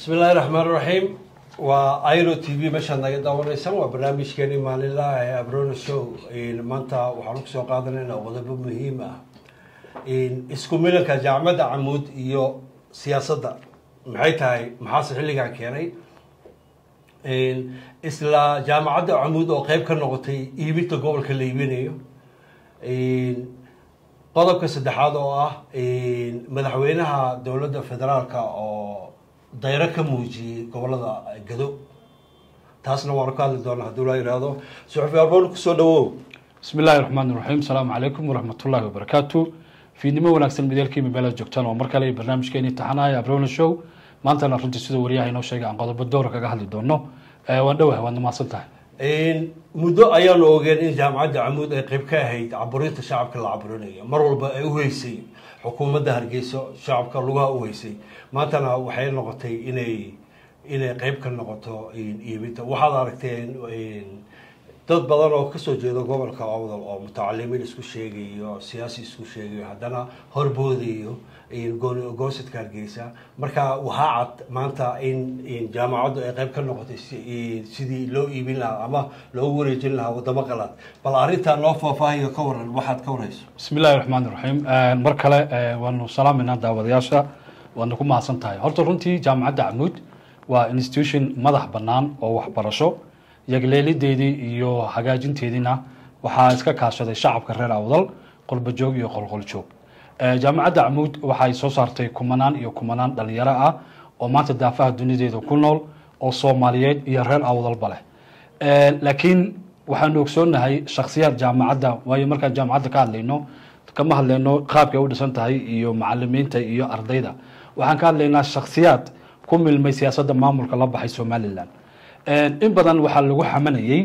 bismi illaahi raxmaan raxiim waa iro t v meeshaad naga daawanaysaan waa barnaamijkeeni maalinlaha ee abrona show maanta waxaan kusoo qaadanaynaa qodobo muhiim ah isku milanka jaamacadda camuud iyo siyaasadda maxay tahay maxaase xilligan keenay isla jaamacadda camuud oo qeyb ka noqotay iibinta gobolka la iibinayo qodobka saddexaad oo ah madaxweynaha dowladda federaalka oo dayro ka muujiyey gobolada gado taasna waanu ka hadli doonaa haddii la yihahdo suxufi arboon kusoo dhawow bismi illaahi raxmaan iraxiim asalaamu calaykum waraxmatullaahi wabarakaatu fiidnimo wanaagsan mideelkiima meelaad joogtaan oo mar kale barnaamijkeeni taxanaaya abrona show maantana runtii siduu wariyaha inoo sheegay aan qodobo dowra kaga hadli doono waan dhowah waad mahadsan tahay muddo ayaanu ogeen in jaamacadda camuud ay qeyb ka ahayd caburinta shacabka la caburinayo mar walba ay uheysay xukuumadda hargeyso shacabka lugaha uheysay maantana waxay noqotay inay inay qeyb ka noqoto iibinta waxaad aragteen dad badan oo kasoo jeeda gobolka awdal oo mutacalimiin isku sheegayo siyaasi isku sheegayo haddana horboodayo goosadka hargeysa marka waxaa cad maanta in jaamacaddu ay qeyb ka noqotay sidii loo iibin lahaa ama loogu wareejin lahaa wadamo qalaad bal arrintaa noo faahfaahiyo ka waran waxaad ka warayso bismi illahi raxmaan iraxiim mar kale waanu salaameynaa daawadayaasha waadna ku mahadsan tahay horta runtii jaamacadda camuud waa institution madax bannaan oo waxbarasho yagleelideedii iyo hagaajinteediina waxaa iska kaashaday shacabka reer awdal qolbojoog iyo qolqoljoog jaamacadda camuud waxay soo saartay kumanaan iyo kumanaan dhalinyaro ah oo maanta daafaha dunideeda ku nool oo soomaaliyeed iyo reer awdalba leh laakiin waxaanu ogsoonahay shaksiyaad jaamacadda waayo markaan jaamacadda ka hadlayno kama hadlayno qaabkay u dhisan tahay iyo macalimiinta iyo ardayda waxaan ka hadlaynaa shaksiyaad ku milmay siyaasadda maamulka la baxay somalilan in badan waxaa lagu xamanayey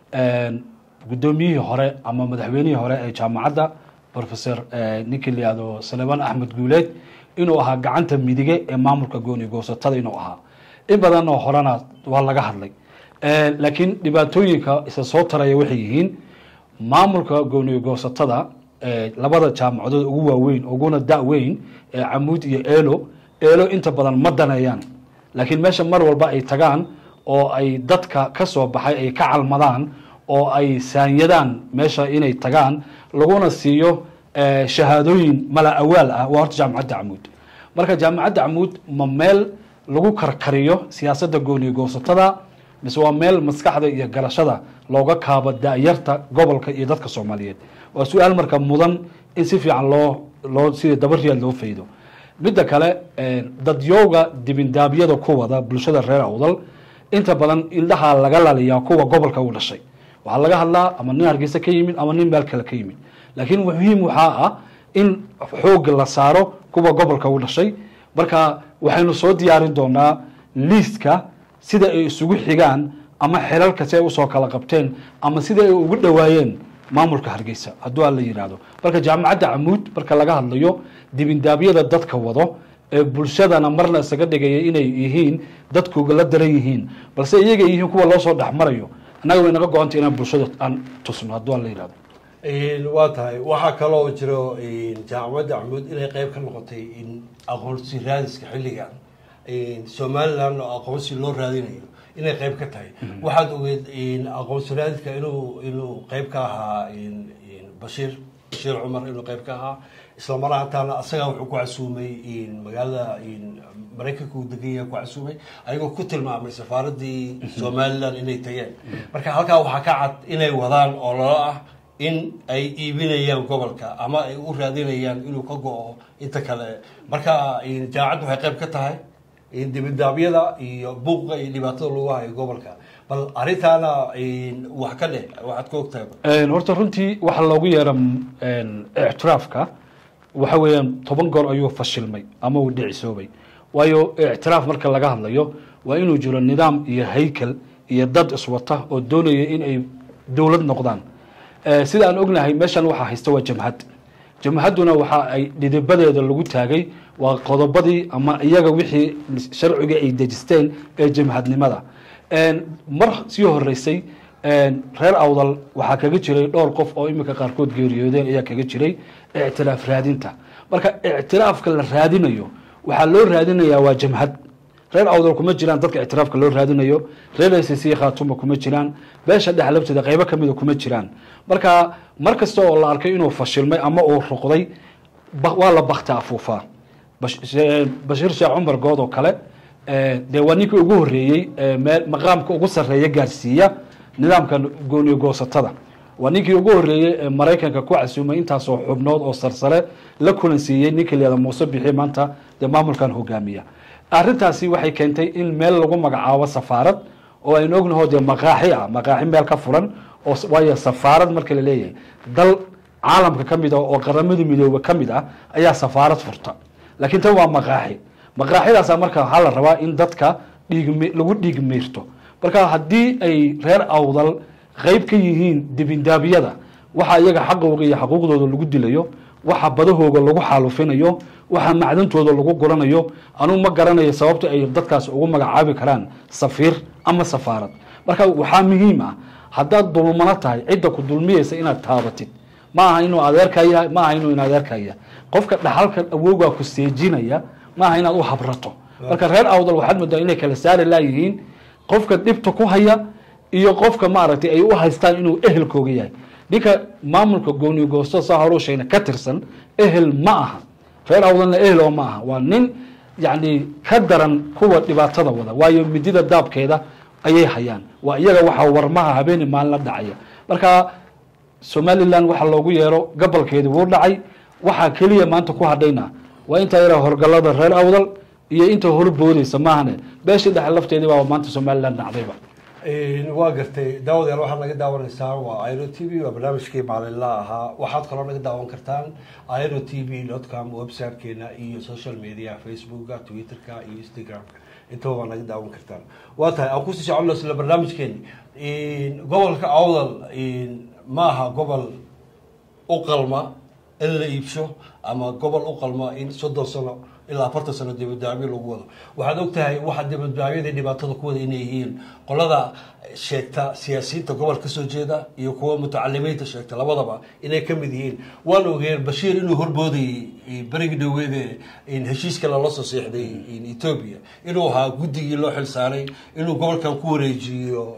guddoomiyihii hore ama madaxweynihii hore ee jaamacadda professor ninkii la yihahdo salemaan axmed guuleed inuu ahaa gacanta midige ee maamulka gooni goosatada inuu ahaa in badan oo horena waa laga hadlay laakiin dhibaatooyinka isa soo taraya waxay yihiin maamulka gooni goosatada labada jaamacadood ugu waaweyn uguna da-weyn ee camuud iyo elo elo inta badan ma daneeyaan laakiin meesha mar walba ay tagaan oo ay dadka ka soo baxay ay ka calmadaan oo ay saanyadaan meesha inay tagaan laguna siiyo shahaadooyin mala awaal ah waa horta jaamacadda camuud marka jaamacadda camuud ma meel lagu karkariyo siyaasadda gooniyo goosatada mise waa meel maskaxda iyo garashada looga kaabo da-yarta gobolka iyo dadka soomaaliyeed waa su-aal marka mudan in si fiican loo loo sida dabariyaad loo faydo midda kale dadyowga dibindaabyada ku wada bulshada reer awdal inta badan indhahaa laga laliyaa kuwa gobolka u dhashay waxaa laga hadlaa ama nin hargeysa ka yimid ama nin meel kale ka yimid laakiin muhiim waxaa ah in xooga la saaro kuwa gobolka u dhashay marka waxaynu soo diyaarin doonaa liistka sida ay isugu xigaan ama xelalka si ay usoo kala qabteen ama sida ay ugu dhowaayeen maamulka hargeysa hadduu aan la yidhaahdo marka jaamacadda camuud marka laga hadlayo dibindaabyada dadka wado ee bulshadana marna isaga dhigaya inay yihiin dadkuga la daran yihiin balse iyaga yihiin kuwa loo soo dhex marayo annaga way naga go-anta inaan bulshada aan tusno hadduu aan la yidhahdo waa tahay waxaa kaloo jiro jaamacadda camuud inay qeyb ka noqotay aqoonsi raadiska xilligan somalilan oo aqoonsi loo raadinayo inay qeyb ka tahay waxaad ogeed aqoonsi raadiska inuu inuu qeyb ka ahaa bashiir bashiir cumar inuu qeyb ka ahaa isla mar ahaantaana asagaa wuxuu ku casuumay magaalada maraykanka uu degan yahay ku casuumay ayagoo ku tilmaamay safaaradii somalilan inay tageen marka halkaa waxaa ka cad inay wadaan oo lala ah in ay iibinayaan gobolka ama ay u raadinayaan inuu ka go-o inta kale marka jaamacaddu waxay qeyb ka tahay dibidaabyada iyo buuqa iyo dhibaatada lagu hayo gobolka bal arrintaana wax ka dheh waxaad ka ogtahay horta runtii waxa loogu yeera ictiraafka waxa weeyaan toban goor ayuu fashilmay ama uu dhicisoobay waayo ictiraaf marka laga hadlayo waa inuu jiro nidaam iyo haykel iyo dad iswata oo doonaya in ay dowlad noqdaan sida aan ognahay meeshan waxaa haysta waa jamhad jamhadduna waxa ay dhidibadeeda lagu taagay waa qodobadii ama iyaga wixii sharciga ay dejisteen ee jamhadnimada mar sii horeysay reer awdal waxaa kaga jiray dhowr qof oo iminka qaarkood geeriyoodeen ayaa kaga jiray ictiraaf raadinta marka ictiraafka la raadinayo waxaa loo raadinayaa waa jamhad reer awdal kuma jiraan dadka ictiraafka loo raadinayo reer s c khaatuma kuma jiraan beesha dhex labteeda qaybo kamida kuma jiraan marka mar kasta oo la arkay inuu fashilmay ama uu ruqday ba- waa la bakta afuufaa Bash- she- bashiir sheekh cumar good oo kale eh, dee waa ninkii ugu horeeyey eh, meel maqaamka ugu sarreeya gaarsiiya nidaamka gooniyo goosatada waa ninkii ugu horeeyey ee maraykanka ku casuumay intaasoo xubnood oo sarsare la kulansiiyey ninkii leeda muuse bixi maanta dee maamulkan hogaamiya arrintaasi waxay keentay in meel lagu magacaabo safaarad oo aynu ognaho dee maqaaxi ah maqaaxi meel ka furan oo s- waayo safaarad marka la leeyahay dal caalamka ka mid ah oo qaramada midoobe ka mid ah ayaa safaarad furta laakiin tan waa maqaaxi maqaaxidaasa marka waxaa la rabaa in dadka dhiigmi lagu dhiig miirto marka haddii ay reer awdal qayb ka yihiin dibindaabyada waxa iyaga xaqooga iyo xaquuqdooda lagu dilayo waxa badahooga lagu xaalufinayo waxa macdantooda lagu guranayo anugu ma garanayo sababta ay dadkaas ugu magacaabi karaan safiir ama safaarad marka waxaa muhiim ah haddaad dulmano tahay cidda ku dulmiyeysa inaad taabatid ma aha inuu adeerkaa yahay ma aha inuu in adeerkaa yahay qofka dhaxalka awowgaa ku seejinaya ma aha inaad u habrato marka reer awdal waxaad moodaa inay kala saari laayihiin qofka dhibta ku haya iyo qofka maaragtay ay u haystaan inuu ehelkooga yahay ninka maamulka gooniyo goosto saa horuu sheegna ka tirsan ehel ma aha reer awdalna ehel oo ma aha waa nin yacni ka daran kuwa dhibaatada wada waayo midida daabkeeda ayay hayaan waa iyaga waxaa warmaha habeeni maalin la dhacaya marka somalilan waxa loogu yeero gobolkeedi wuu dhacay waxaa keliya maanta ku hadhayna waa intaa yara horgalada reer awdal iyo inta horboodeysa maahane beeshii dhexe lafteedii baa maanta somalilan dhacdayba waa gartay daawadayaal waxaad naga daawanaysaa waa iro t v waa barnaamijkii maalinla ahaa waxaad kaloo naga daawan kartaan iro t v dot com websitekeena iyo social media facebooka twitterka iyo instagramka intaba waa naga daawan kartaan waa tahay aan kusii soconno isla barnaamijkeeni gobolka awdal ma aha gobol u qalma in la iibsho ama gobol u qalma in soddon sano ilaa afartan sano dibadbaabyo lagu wado waxaad og tahay waxa dibadbaabyada dhibaatada ku wada inay yihiin qolada sheegta siyaasiyiinta gobol kasoo jeeda iyo kuwa mutacalimiinta sheegta labadaba inay ka mid yihiin waan ogeen bashiir inuu horboodayey berigi dhaweede heshiiska lala soo seexday ethoobia inuu ahaa guddigii loo xil saaray inuu gobolkan ku wareejiyo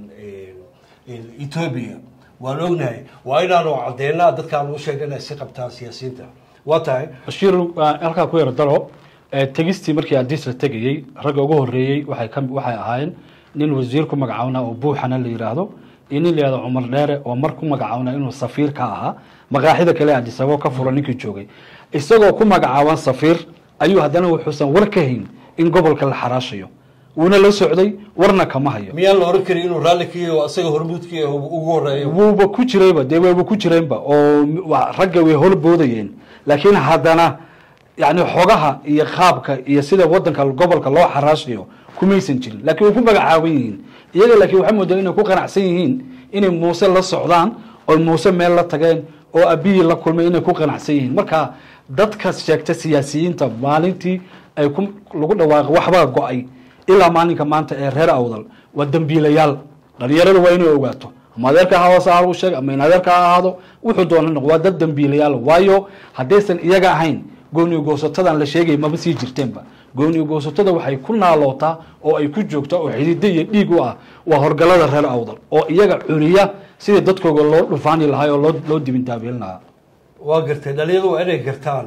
ethoobia waan ognahay waa inaanu caddeynaa dadkaan u sheegna inay si qabtaan siyaasiyiinta waa tahay bashiir halkaa ku yaro dalo tegistii markii adis la tegayey ragga ugu horeeyey waxay ka waxay ahaayeen nin wasiir ku magacawnaa oo buuxana la yidhaahdo iyo nin la yihahdo cumar dheere oo mar ku magacawnaa inuu safiir ka ahaa maqaaxida kale adis ababa ka furo ninkii joogay isagoo ku magacaaban safiir ayuu haddana wuxuusan war ka hayn in gobolka la xaraashayo wuuna la socday warna kama hayo miyaan la oran karin inuu raalli ka yahay oo isaga hormuudkii ugu horeeyo wuuba ku jirayba dee wayba ku jireenba oo wa- ragga way horboodayeen laakiin haddana yani xogaha iyo qaabka iyo sida wadanka gobolka loo xaraashayo kumaysan jirin laakiin way ku magacaaban yihiin iyaga laakiin waxaa moodaa inay ku qanacsan yihiin inay muuse la socdaan oo muuse meel la tageen oo abiyi la kulmay inay ku qanacsan yihiin marka dadka sheegta siyaasiyiinta maalintii ay ku lagu dhawaaqo waxbaa go-ay ilaa maalinka maanta ee reer awdal waa dembiilayaal dhalinyarada waa inay ogaato ama adeerka ha hoose ha sheeg ama in adeerka ha ahaado wuxuu doona noq waa dad dembiilayaal waayo haddaysan iyaga ahayn gooniyo goosatadan la sheegay maba sii jirteenba gooniyo goosatada waxay ku naalootaa oo ay ku joogtaa oo xidida iyo dhiig u ah waa horgalada reer awdal oo iyaga cuniya sidii dadkooga loo dhufaani lahaa oo loo loo dibindaabiin lahaa waa gartay dhalinyadu waa inay gartaan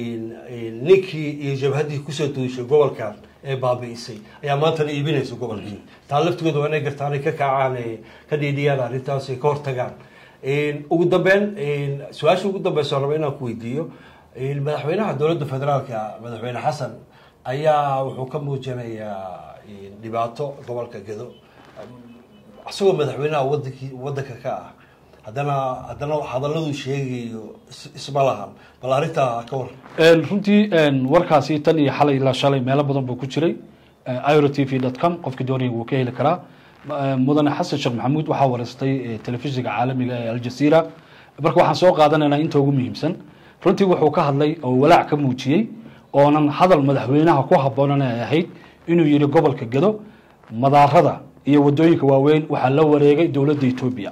ninkii iyo jabhaddii kusoo duushay gobolkan ee baabi'isay ayaa maantana iibinaysa gobolkii taa laftigooda waa inay gartaan ay ka kacaan ee ka dhiidhiyaan arrintaas ay ka hortagaan ugu dambeyn su-aasha ugu dambeysa raba inaan ku weydiiyo madaxweynaha dowladda federaalka madaxweyne xasan ayaa wuxuu ka muujinayaa dhibaato gobolka gedo isagoo madaxweynaha wadankii wadanka ka ah haddana haddana hadaladuu sheegayo is- isma lahan bal arrintaa ka war runtii warkaasi tan iyo xalay ilaa shalay meelo badan buu ku jiray iro t v dot com qofkii doonaya wuu ka heli karaa mudane xasan sheekh maxamuud waxaa wareystay telefishinka caalamiga ee aljazeera marka waxaan soo qaadanaynaa inta ugu muhiimsan runtii wuxuu ka hadlay oo walaac ka muujiyey oonan hadal madaxweynaha ku haboonan ay ahayd inuu yihi gobolka gedo madaarada iyo wadooyinka waaweyn waxaa la wareegay dowladda etoobiya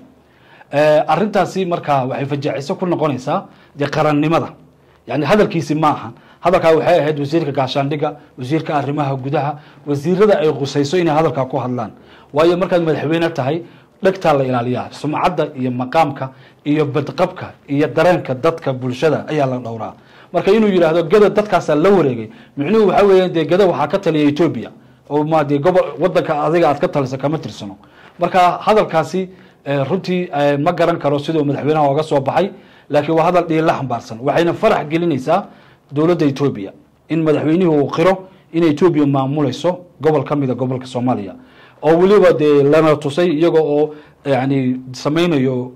arrintaasi markaa waxay fajaciso ku noqonaysaa dee qarannimada yani hadalkiisi ma aha hadalkaa waxay ahayd wasiirka gaashaandhigga wasiirka arrimaha gudaha wasiirada ay qusayso inay hadalkaa ku hadlaan waayo markaad madaxweyne tahay dhegtaa la ilaaliyaa sumcadda iyo maqaamka iyo badqabka iyo dareenka dadka bulshada ayaa la dhowraa marka inuu yidhaahdo gada dadkaasaa la wareegay micnuhu waxaa weeyaan dee gada waxaa ka taliya etoobiya oo ma dee gobol wadanka adiga aad ka talisa kama tirsano marka hadalkaasi runtii ma garan karo siduu madaxweynaha oga soo baxay laakiin waa hadal dhiila xambaarsan waxayna farax gelinaysaa dowladda etoobiya in madaxweynihii uu qiro in etoobiya maamulayso gobol ka mida gobolka soomaaliya oo weliba dee lana tusay iyaga oo yani samaynayo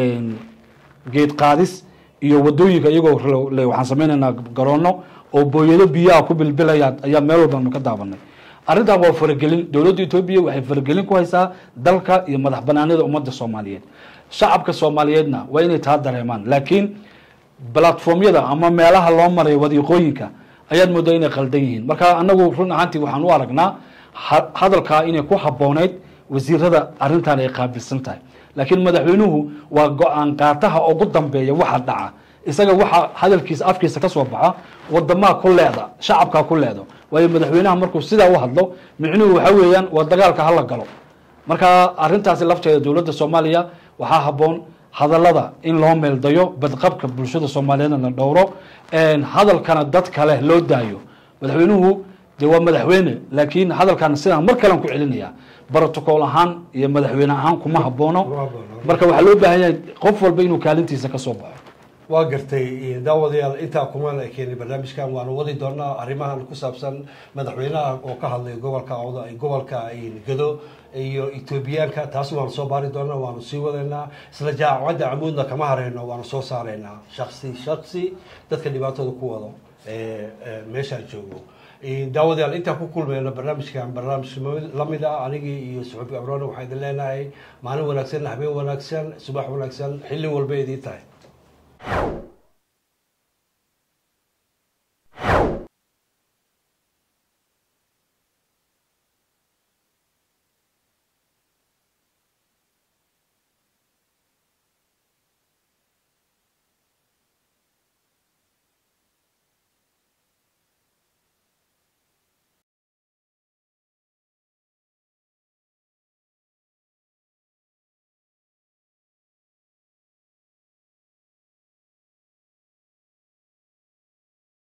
geed qaadis iyo wadooyinka iyagoo waxaan samaynaynaa garoono oo booyado biyaha ku bilbilaya ayaa meel walbanu ka daabanay arrintan waa faragelin dowladda etoobiya waxay faragelin ku haysaa dalka iyo madax banaanida ummadda soomaaliyeed shacabka soomaaliyeedna waa inay taa dareemaan laakiin platformyada ama meelaha loo marayo wadiiqooyinka ayaad moodaa inay qaldan yihiin marka anagu run ahaantii waxaan u aragnaa hadalkaa inay ku habooneyd wasiirada arrintan ay qaabilsan tahay laakiin madaxweynuhu waa go-aan qaataha ugu dambeeya waxa dhaca isaga waxa hadalkiisa afkiisa ka soo baxa wadamaa ku leeda shacabkaa ku leedo waayo madaxweynaha markuu sidaa u hadlo micnuhu waxa weeyaan waa dagaalka hala galo marka arintaasi lafteeda dowladda soomaaliya waxaa haboon hadalada in loo meeldayo badqabka bulshada soomaaliyeedna la dhowro hadalkana dad kale loo daayo madaxweynuhu dee waa madaxweyne laakiin hadalkan sidaan mar kalean ku celinaya brotocool ahaan iyo madaxweyne ahaan kuma haboono marka waxaa loo baahan yahay qof walba inuu kaalintiisa kasoo baxo waa gartay daawadayaal intaa kumaan ay keenay barnaamijkan waanu wadi doonaa arrimahan ku saabsan madaxweynaha oo ka hadlay gobolka gobolka gado iyo etoobiyaanka taas waanu soo baari doonaa waanu sii wadaynaa isla jaamacadda camuudna kama hareyno waanu soo saaraynaa shaksi shaksi dadka dhibaatooda ku wado meeshaan joogo daawadayaal intaan ku kulmeyno barnaamijkan barnaamij lamid ah anigii iyo suxubi abrone waxaa idin leenahay maalin wanaagsan habeen wanaagsan subax wanaagsan xilli walba idiin tahay